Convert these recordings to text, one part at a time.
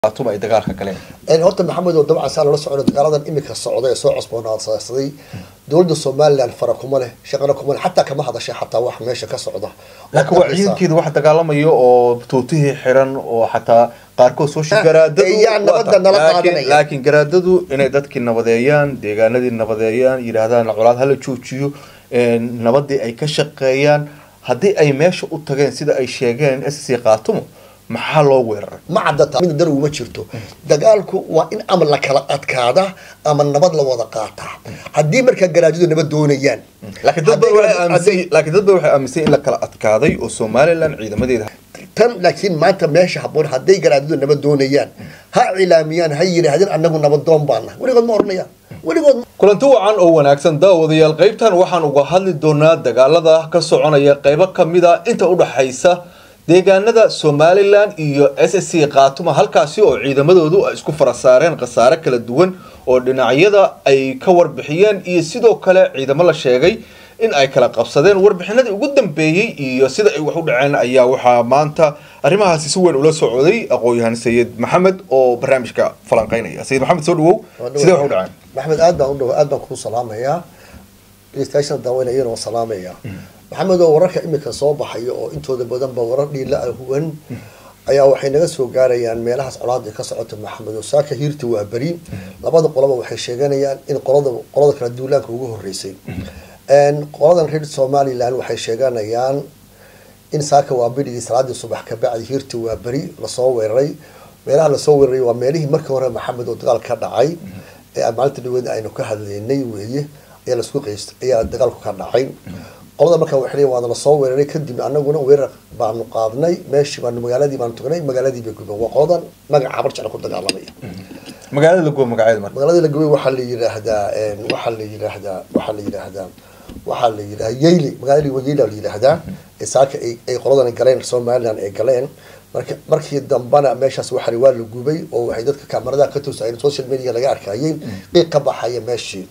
ay dagaalka galeen horta maxamed oo dabcan saa loola socdo dagaaladan imika socda ee soo cusboonaasaday dowladda somalilan fara kuma leh shaqana kuma leh xataa kama hadashay xataa wax meesha ka socda laakiin waa ciidankeeda wax dagaalamaya oo tuutihii xiran oo xataa qaarkood soo yaa nabadda nala qaadanaya. laakiin garaadadu inay dadkii nabadeeyaan deegaanadii nabadeeyaan yidhaahdaan colaad hala joojiyo nabadii ay ka shaqeeyaan haddii ay meesha u tageen sida ay sheegeen sc qaatumo maxaa loo weeraray ma cadata mid dar uma jirto dagaalku waa in ama la kala adkaada ama nabad la wada qaataa haddii markaa garaajadu nabad doonayaan laakiin dad baa Hadday- waxay aaminsan laakiin dad baa waxay aaminsan in la kala adkaaday oo somalilan ciidamadeeda tan laakiin maanta meesha haboon hadday garaajadu nabad doonayaan ha cilaamiyaan ha yidhaahdeen anagu nabadoon baana weligood ma oranayaan weligood ma- kulanti wacan oo wanaagsan daawadayaal qaybtan waxaan uga hadli doonaa dagaalada ka soconaya qaybo kamid a inta udhaxaysa deegaanada somalilan iyo s s c qaatuma halkaasi oo ciidamadoodu ay isku fara saareen khasaare kala duwan oo dhinacyada ay ka warbixiyeen iyo sidoo kale ciidamo la sheegay in ay kala qabsadeen warbixinadii ugu dambeeyey iyo sida ay wax u dhaceen ayaa waxaa maanta arrimahaasi si weyn ula socday aqoon-yahan sayid maxamed oo barnaamijka falanqeynaya sayid maxamed soo dhawow sidee wax u dhaceen maxamed aad baan u dhaw aad baan kuu salaamayaa dhegeystayaashana daawanayana waa salaamayaa maxamed oo wararka imika soo baxaya oo intooda badanba warar dhiila ah huwan ayaa waxay naga soo gaarayaan meelahaas colaada ay ka socota maxamed oo saaka hiirta waa beri labada qolaba waxay sheeganayaan in qolada qolada kala duulaanka ugu horeysay qoladan reer somaliland waxay sheeganayaan in saaka waa berigii salaadii subax ka bacdi hiirta waa beri lasoo weeraray meelaha lasoo weeraray waa meelihii markii hore maxamed oo dagaal ka dhacay ee maalinta dhaweed aynu ka hadlaynay weeye ayaa lasku qeystay ayaa dagaalku ka dhacay qolada markaa waxay leeyihin waana lasoo weeraray kadib anaguna weerar baanu qaadnay meeshii baanu magaaladii baanu tagnay magaaladii bay gubeen waa qoladan magaca habar jecla ku dagaalamaya magaalada laguwa magaceeda marka magaalada la gubay waxaa la yidhaahdaa waxaa la yidhaahdaa waxaa la yidhaahdaa waxaa la yidhahdaa yeyle magaalada yeyle la yidhaahdaa ee saaka ay ay qoladan galeen somaliland ay galeen marka markii dambana meeshaas waxaa waa la gubay oo waxay dadka kaamaradaha ka toosayeen social media laga arkayay qiiq ka baxaya meeshii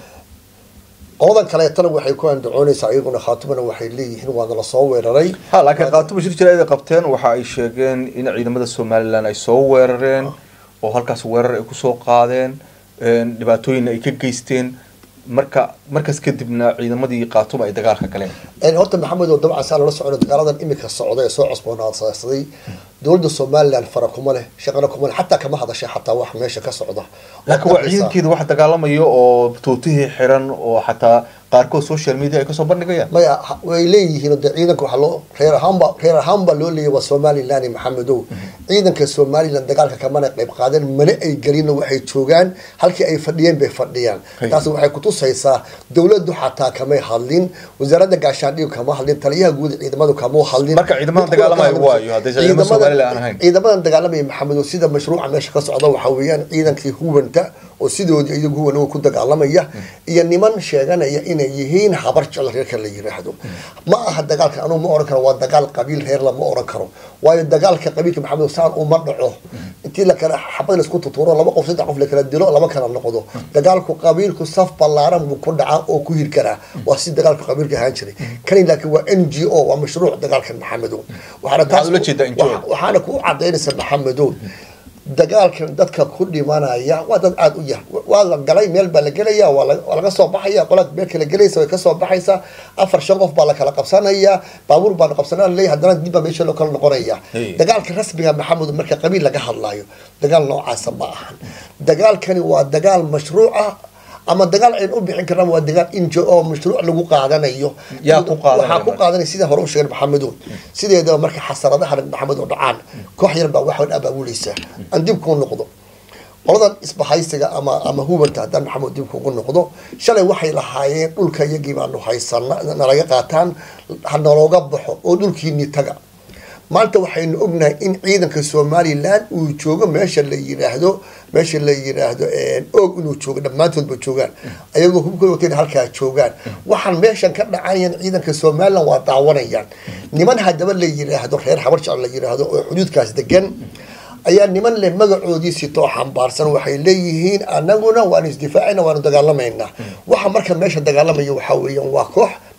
qoladan kaleetana waxay ku andacoonaysaa iyaguna khaatumana waxay leeyihiin waana lasoo weeraray ha laakiin qaatumo shir jira ay qabteen waxa ay sheegeen in ciidamada somalilan ay soo weerareen oo halkaas weerar ay kusoo qaadeen dhibaatooyin ay ka geysteen marka markaas kadibna ciidamadii qaatumo ay dagaalka galeen een horta maxamed oo dabcan saa loola socdo dagaaladan imika socda ee soo cusboonaasaday dowladda somalilan fara kuma leh shaqana kuma leh xataa kama hadashay xataa wax meesha ka socda laakiin waa ciidankeeda wax dagaalamaya oo tuutihii xiran oo xataa qaarkood social media ay kasoo bandhigayaan maya ha- way leeyihiin de ciidanka waxaa loo reer ahaanba reer ahaanba loo leeyahy waa somalilan maxamedow ciidanka somalilan dagaalka kamana qayb qaadeen mana ay gelino waxay joogaan halkii ay fadhiyeen bay fadhiyaan Hey. taas waxay kutusaysaa dowladdu xataa kamay hadlin wasaaradda gaashaandhigu kama hadlin taliyaha guud ee ciidamadu kama hadlin Marka ciidamadan Mid kuwa dagaalamaya ka hadlin- waayo, haddaysan ciidamada Ciidamadan- Somaliland aan ahayn. ciidamadan dagaalamaya maxamedow sida mashruuca meesha ka socda waxaa weeyaan ciidankii huwanta oo sidoodii iyagu huwan ku dagaalamaya iyo niman sheeganaya inay yihiin habar jecel reerka la yiraahdo ma aha dagaalka anugu ma oran karo waa dagaal qabiil reer lama oran karo waayo dagaalka qabiilka maxamed saan uma dhaco intii la kala xabad la isku tuturo laba qof saddex qof la kala dilo lama kala noqdo dagaalku qabiilku saf ballaaran buu ku dhacaa oo ku hir karaa waa si dagaalka qabiilka ahaan jiray kani laakiin waa n g o waa mashruuc dagaalkan maxamedow waxaana Maxaad ula jeedaa NGO? waxa- waxaana ku cadaynaysa maxamedow dagaalkan dadka ku dhimanaya waa dad aada u yar waa la galay meel baa la gelaya waa la- waa laga soo baxaya qolaa meel kala gelaysa way kasoo baxaysaa afar shan qof baa la kala qabsanaya baabuur baa la qabsanaya leeyahay haddana dib baa meesha loo kala noqonaya Hey. dagaalka rasmiga maxamed marka qabiil laga hadlayo dagaal noocaasa ma ahan dagaalkani waa dagaal mashruuc ah ama dagaal aynu u bixin karna waa dagaal injo oo mashruuc lagu qaadanayo Yaa ku qaadanaya waxaa ku marka? qaadanaya sida hore u sheegay maxamedow sideedaba marka xasaradaha maxamed oo dhacaan koox yar baa waxaan abaabuleysaa aan dib kuu noqdo qoladan isbahaysiga ama ama hubanta haddaan maxamed dib kugu noqdo shalay waxay lahaayeen dhulka iyagii baanu haysana nalaga qaataan ha nalooga baxo oo dhulkiini taga maanta waxaynu ognahay in ciidanka somalilan uu joogo meesha la yiraahdo meesha la yiraahdo og inuu joogo dhammaantoodba joogaan ayagoo hubkooda wateen halkaa joogaan waxaan meeshan ka dhacayan ciidanka somalilan waa daawanayaan niman haddaba la yiraahdo reer habar jecel la yiraahdo oo xuduudkaas degan ayaa niman leh magacoodii sitoo xambaarsan waxay leeyihiin anaguna waanu isdifaacayna waanu dagaalamaynaa waxa marka meesha dagaalamaya waxaa weeyaan waa koox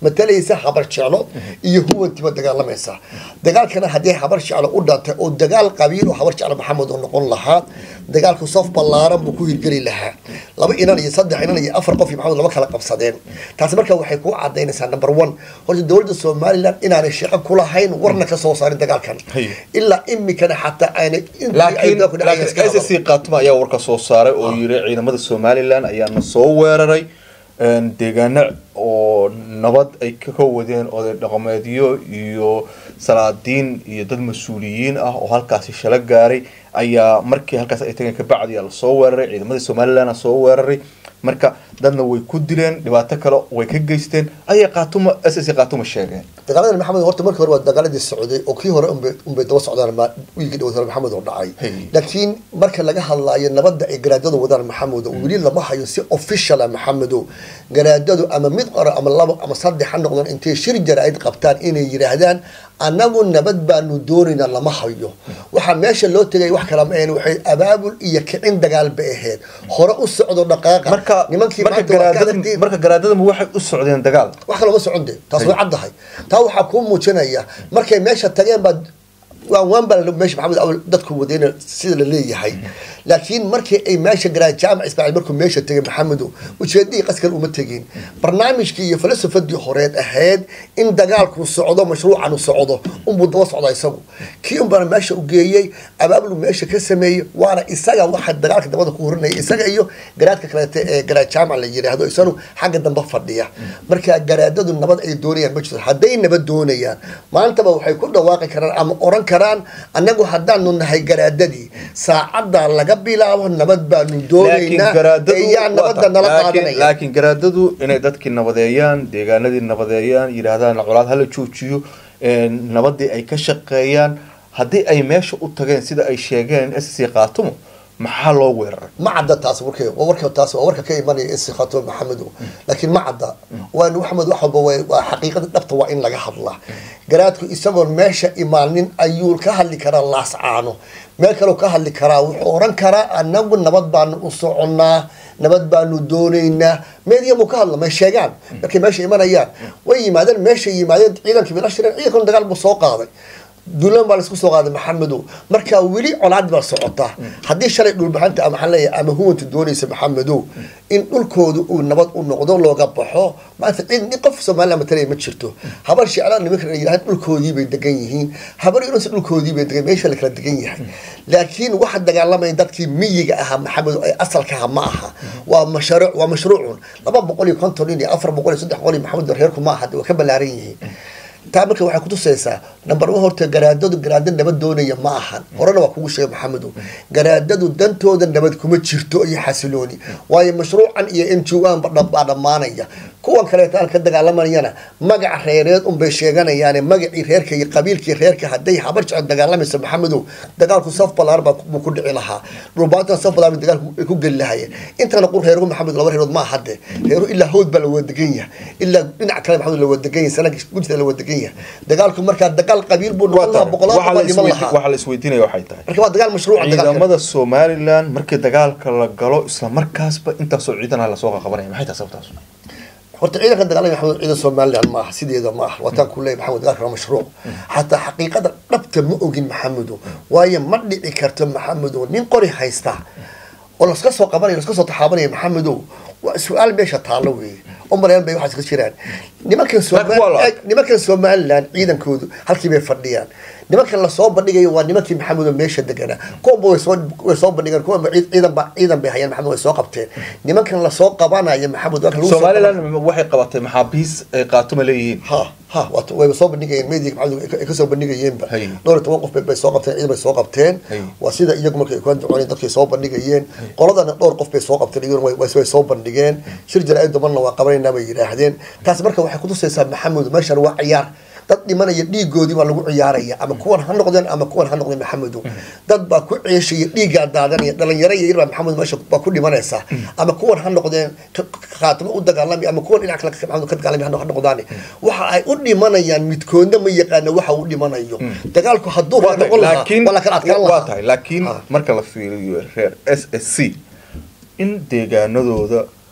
matalaysa habar jeclo iyo huwantiba dagaalamaysa dagaalkana haddii habar jeclo u dhantay oo dagaal qabiil oo habar jeclo maxamed oo noqon lahaa dagaalku saf ballaaran buu ku hirgeli lahaa laba inan iyo saddex inan iyo afar qof iyo maxamed lama kala qabsadeen taasi marka waxay ku cadaynaysaa number one horta dowladda somaliland inaanay shaqo ku lahayn warna ka soo saarin dagaalkan Haye. ilaa imikana xataa aanay laakiin laakiin SSC qaatuma ayaa warka soo saaray oo yiri ciidamada somaliland ayaana soo weeraray een, deegaano oo nabad ay ka ka wadeen oday dhaqameedyo iyo salaadiin iyo dad mas-uuliyiin ah oo halkaasi shala gaaray ayaa markii halkaas ay tageen kabacdi aa lasoo weeraray ciidamada somaliland soo weeraray marka dadna way ku dileen dhibaato kale way ka geysteen ayay qaatuma SSC qaatuma sheegeen dagaaladani maxamed horta markii hore waa dagaaladii socday oo kii hore unbay unbay daba socdaan ma wiilkii dhawad hore maxamed oo dhacay Hey. laakiin marka laga hadlaayo nabadda ay garaadadu wadaan maxamed oo weli lama hayo si official ah maxamedo garaadadu ama mid qora ama labo ama saddex ha noqdaan intay shir jaraa'id qabtaan inay yidhaahdaan annagu nabad baanu doonaynaa lama hayo waxaa meesha loo tegay wax kala ma ahayn waxay abaabul iyo kicin dagaal bay ahayd hore u socdo dhaqaaqa marka nimankii marka maanta waa ka garaadada hadaltiin- marka garaadadama waxay u socdeen dagaal wax kalama socon de taas way caddahay taa waxaa kuu muujinaya markay meesha tageen baa waan waan baa la- meesha maxamed awal dadku wadayna sida la leeyahay laakiin markii ay meesha garaan jaamac ismaaciil markuu meesha tegay maxamedu ujeedadii qaskal uma tegin barnaamijkii iyo falsafadii horeed ahayd in dagaalku socdo mashruucan u socdo unbuu daba socdaa isagu kii unbana meesha u geeyey abaablu meesha ka sameeyey waana isaga waxa dagaalka dabada ku horinaya isaga iyo garaadka kaleete ee garaad jaamac la yidhaahdo isanu xagga dambe fadhiya marka garaadadu nabad ay doonayaan ma jirto hadday nabad doonayaan maantaba waxay ku dhawaaqi karaan ama oran karaan annagu haddaanu nahay garaadadii saacadda laga bilaabo nabad baanu laakiin doonaynaa garaadadu eeyaa nabadda nala laakiin- qaadanaya laakiin garaadadu inay dadkii nabadeeyaan deegaanadii nabadeeyaan yidhaahdaan colaad hala joojiyo een, nabadii ay ka shaqeeyaan haddii ay meesha u tageen sida ay sheegeen SSC qaatumo maxaa loo weeraray ma cadda taas warkay waa warka taas waa warka ka imanaya istikhato maxamedo laakiin ma cadda waa maxamed wax walba waa waa xaqiiqada dhabta waa in laga hadlaa garaadku isagoon meesha imaanin ayuu ka hadli karaa laascaano meel kaleu ka hadli karaa wuxuu oran karaa anagu nabad baanu u soconnaa nabad baanu doonaynaa meediyamu ka hadla may sheegaan markay meesha imanayaan way yimaadeen meeshay yimaadeen ciidankii bay la shireen ciidankuna dagaal buu soo qaaday duulaan baa laisku soo qaaday maxamedow marka weli colaad baa socota haddii shalay dhulbaxanta ama maxaan leeyahay ama huwanta doonaysa maxamedow in dhulkooda uu nabad u noqdo looga baxo maanta cid nin qof somaliland matalaya ma jirto habar shicla nimanka la yidhahdaan dhulkoodii bay degan yihiin habar yunus dhulkoodii bay degan meesha la kala degan yahay laakiin waxa dagaalamaya dadkii miyiga ahaa maxamedow ay asalkaha ma aha waa mashruuc waa mashruucun laba boqol iyo konton nin iyo afar boqol iyo saddex boqol iyo maxamed reerku ma aha waa ka ballaaran yihiin taa marka waxay kutusaysaa number one horta garaadadu garaado nabad doonaya ma ahan horena waa kugu sheegay maxamedow garaadadu dantooda nabad kuma jirto iyo xasilooni waayo mashruucan iyo n g o baa dhammaanaya kuwan kaleeto aan ka dagaalamanayana magaca reereed unbay sheeganayaane magacii reerka iyo qabiilkii reerka hadday habar jecel dagaalamayso maxamedow dagaalku saf balaar baa buu ku dhici lahaa dhulbaatan saf balaar bay dagaalku ay ku geli lahayeen intana qur reeruhu maxamed laba reerood ma ahade reeruhu ilaa hawd baa la wada degan yahay ilaa dhinac kale maxamed la wada degan yahay sanadka gudida la wada degan yahay dagaalku markaa dagaal qabiil buu noqon lahaa boqolaal baa dhiman lahaa waxaa la isweydiinaya waxay tahay marka waa dagaal mashruuca dagaalka ciidamada somaliland markii dagaalka la galo isla markaasba intaasoo ciidan ah lasoo qaqabanaya maxay tahay sababtaas horta ciidanka dagaalaya maxamed ciidan somaliland ma aha sideeda ma aha waataan ku leeyahay maxamed dagaalka waa mashruuc xataa xaqiiqada dhabta ma ogin maxamedo waayo ma dhici karto maxamedo nin qori haysta oo laska soo qabanaya laska soo taxaabanaya maxamedow waa su-aal meesha taallo weeye oo mareen bay waxaas ka jiraan nimankan Laakiin waa la Somal- nimankan somaliland ciidankoodu halkii bay fadhiyaan nimankan lasoo bandhigayo waa nimankii maxamedo meesha deganaa kuwanba way soo way soo bandhigeen kuwanba ciid- ciidan ba ciidan bay hayaan maxamed way soo qabteen nimankan lasoo qabanaya maxamed waa kan lagu soo somaliland waxay qabatay maxaabiis ay qaatuma leeyihiin ha ha waata wayba soo bandhigayeen media maxamed ay kasoo bandhigayeenba Hay. dhowr iyo toban qof bay- bay soo qabteen ciidan bay soo qabteen Hay. waa sida iyagu markay ku andacooneen dadkay soo bandhigayeen qoladana dhowr qof bay soo qabteen iyaguna way- way way soo bandhigeen shir jaraa'id dabanna waa qabanaynaa bay yidhaahdeen taas marka waxay kutusaysaa maxamed meeshan waa ciyaar dad dhimanaya dhiigoodii baa lagu ciyaaraya ama kuwan ha noqdeen ama kuwan ha noqdeen maxamedow dad baa ku ceeshaya dhiiggaa daadanaya dhalinyaro yar baa maxamed meesha baa ku dhimanaysa ama kuwan ha noqdeen ka- ka- khaatimo u dagaalamay ama kuwan dhinac kale ka- maxamed ka dagaalamay ha noqdaan waxa ay u dhimanayaan midkoodna ma yaqaana waxa uu dhimanayo dagaalku hadduu waa tahay noqon lahaa laakiin waa la kala adkaan waa lahaa tahay laakiin Ha. marka la fiiriyo reer s s c in deegaanadooda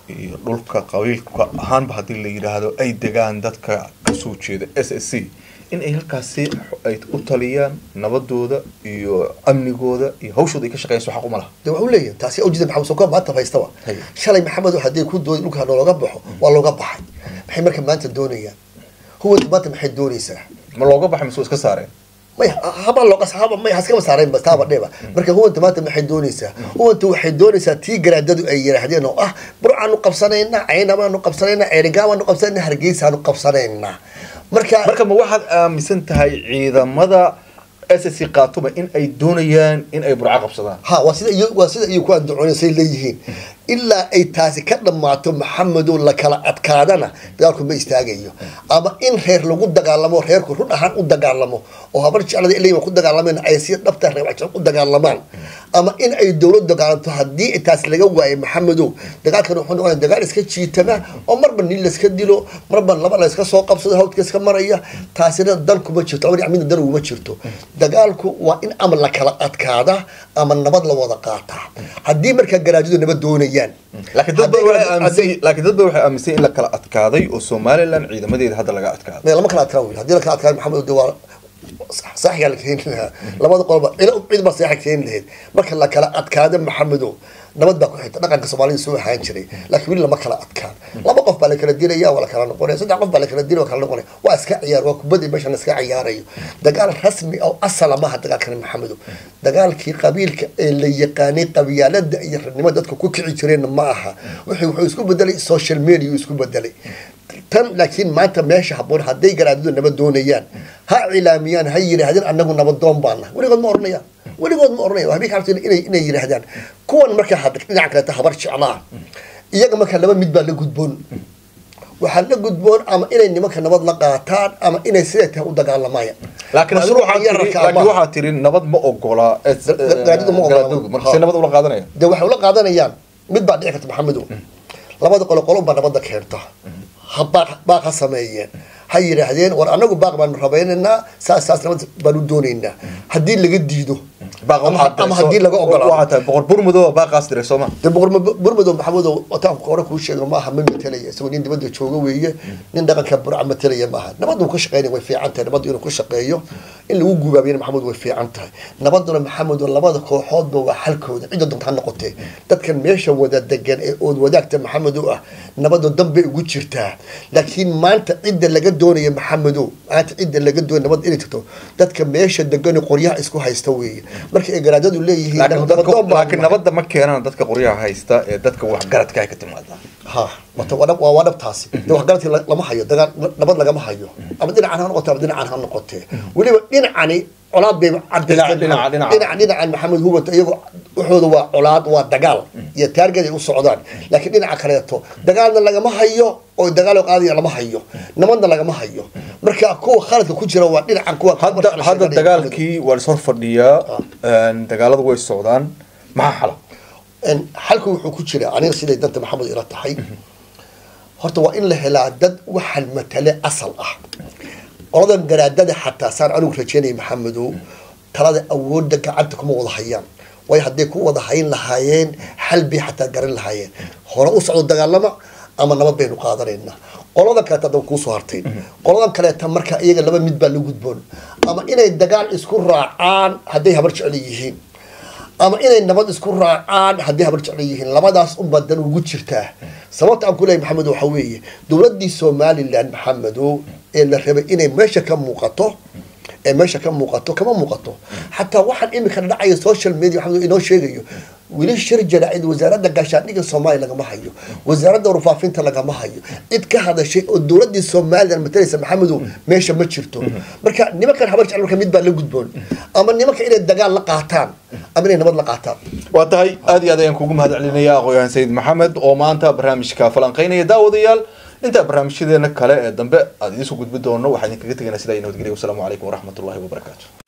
iyo dhulka qabiilka ahaanba haddii la yidhaahdo ay degaan dadka kasoo jeeda s s c in ay halkaasi ay u taliyaan nabadooda iyo amnigooda iyo hawshooda ay ka shaqeeyaan soo xaq uma laha de waxuu leeyahay taasi ujeeda maxamed soko maanta haystaba Hay. shalay maxamed hadday ku dooday dhulka looga baxo waa looga baxay maxay marka maanta doonayaan huwanta maanta maxay doonaysaa ma looga baxay mise waa iska saareen may haba looga haba may haskama saareen bas taaba dheba marka huwanta maanta maxay doonaysaa huwanta waxay doonaysaa tii garaadadu ay yiraahdeen oo ah burcaanu qabsanaynaa caynabaanu qabsanaynaa ceerigaamaanu qabsanaynaa hargeysaanu qabsanaynaa marka marka ma waxaad aaminsan tahay ciidamada s s c qaatuma in ay doonayaan in ay burco qabsadaan ha waa sida iyo waa sida iyo ku andacoonasay leeyihiin ilaa ay taasi ka dhammaato maxamedow la kala adkaadana dagaalku ma istaagayo ama in reer lagu dagaalamo reerku run ahaan u dagaalamo oo habar jeclada ilaa ku dagaalameen ay si dhabta reer wajecel u dagaalamaan ama in ay dowlad dagaalanto haddii taas laga waayo maxamedow dagaalkan wuxuu noqonaya dagaal iska jiitama oo marba nin layska dilo marba laba layska soo qabsado hawdka iska maraya taasina dan kuma jirto labadii midna dan uguma jirto dagaalku waa in ama la kala adkaada ama nabad la wada qaataa haddii markaa garaajadu nabad doonayaan laakiin dad ba Hadday- waxay aaminsan hadday- laakiin dad ba waxay aaminsan in la kala adkaaday oo somaliland ciidamadeeda hadda laga adkaaday may lama kala adkaan wiil haddii la kala adkaan maxamed de waa saxigaa la keeni lahaa labada qolba cid cid baa saxixa keeni lahayd marka la kala adkaado maxamedow nabad baa ku xigta dhaqanka soomaalida soo ahaan jiray laakiin weli lama kala adkaan laba qof baa la kala dilaya waa la kala noqonaya saddex qof baa la kala dilaya waa kala noqonaya waa iska ciyaar waa kubadii meeshan la iska ciyaarayo dagaal rasmi oo asala maaha dagaalkani maxamedow dagaalkii qabiilka ee la yaqaanay qabyaalada iyo rarnimo dadka ku kici jireenna ma aha wuxuu wuxuu isku bedelay social media uu isku bedelay tan laakiin maanta meesha haboon hadday garaadadu nabad doonayaan ha cilaamiyaan ha yidhaahdeen anagu nabadoon baana weligood ma oranayaan weligood ma oranaya waxbay ka cabsan inay inay yidhaahdaan kuwan markaa hadda dhinaca kaleeta habar jeclaa iyaga markaa laba mid baa la gudboon waxaa la gudboon ama inay nimanka nabad la qaataan ama inay siday tahay u dagaalamayaan laakiin adigu waxaad tiri laakiin waxaad tiri nabad ma ogola garaadadu ma ogola. garaadadu marka si nabad ula qaadanaya de waxay ula qaadanayaan mid baa dhici karta maxamedow labada qolo qolon baa nabadda keenta ha baaq baaq ha sameeyeen ha yidhaahdeen war anagu baaq baanu rabaynaynaa saas saas nabad baanu doonaynaa haddii laga diido Baaq ama waxaad ama dirayso- haddii laga ogolaado waxaad tahay boqor burmudo baaqaas diray sooma de boqor burmadow maxamedow wataanku hore kuu sheego maaha ma matalaya isagoo nin dibadda jooga weeye nin dhaqanka burca matalaya maaha nabaddu ka shaqeynaya way fiican tahay nabaddu inuu ku shaqeeyo in lagu gubaabiyana maxamed way fiican tahay nabaduna maxamedow labada kooxoodba waa xalkooda cidda doonta ha noqotee dadkan meesha wada degan ee ood wadaagta maxamedow ah nabadu danbay ugu jirtaa laakiin maanta cidda laga doonaya maxamedow maanta cidda laga doonaya nabad inay jirto dadka meesha degan qoryaha isku haysta weeye marka ay garaadadu leeyihiin laakiin dadka nabadoon baa laakiin nabadda ma keenaan dadka qoryaha haysta ee dadka waxgaradka ay ka timaadaa ha wata waa dhab- waa waa dhabtaasi de waxgaradkii la- lama hayo dagaal nabad lagama hayo ama dhinacan ha noqote ama dhinacan ha noqotee weliba dhinacani colaad bay Dhinaca- dhinaca- dhinaca. dhinaca dhinacan maxamed huwanta iyagoo waxooda waa colaad waa dagaal iyo taargad ay u socdaan laakiin dhinaca kaleeto dagaalna lagama hayo oo dagaal oo qaadaya lama hayo nabadna lagama hayo marka kuwa khaladka ku jira waa dhinacan kuwa hadda hadda dagaalkii waa is hor fadhiyaa dagaaladu way socdaan maxaa xala En, xalku wuxuu ku jira aniga siday danta maxamed ila tahay horta waa in la helaa dad waxan matale asal ah qoladan garaadada xataa saan anigu rajeynaya maxamedow talada awoodda gacanta kuma wada hayaan way hadday ku wada hayn lahaayeen xal bay xataa garan lahaayeen hore u socdo dagaalama ama nabad baynu qaadanaynaa qoladan kaleeta hadda kuusoo hartay qoladan kaleeta marka iyaga laba mid baa la gudboon ama inay dagaal isku raacaan hadday habar jecel yihiin ama inay nabad isku raacaan haddii habar jeclo yihiin labadaas unbaa dan ugu jirtaa sababta aan ku leeyahay maxamed waxa weeye dowladdii somaliland maxamedow ee la rabay inay meesha ka muuqato ee meesha ka muuqato kama muuqato xataa waxaan imika dhacaya social media maxamed inoo sheegayo weli shir jaraacid wasaaradda gaashaandhigga soomaaliya lagama hayo wasaaradda warfaafinta lagama hayo cid ka hadashay oo dowladdii somaliland matalaysa maxamedow meesha ma jirto marka nimankan habar jecel marka mid baa la gudboon ama nimanka inay dagaal la qaataan ama inay nabad la qaataan waa tahay aad iyo aad ayaan kugu mahad celinaya aqoon-yahan sayid maxamed oo maanta barnaamijka falanqeynaya daawadayaal intaa barnaamijyadeena kale ee dambe aad idinsoo gudbi doono waxaan idinkaga tegaynaa sidaa iyo nabadgelya wasalaamu calaykum waraxmatullahi wabarakaatu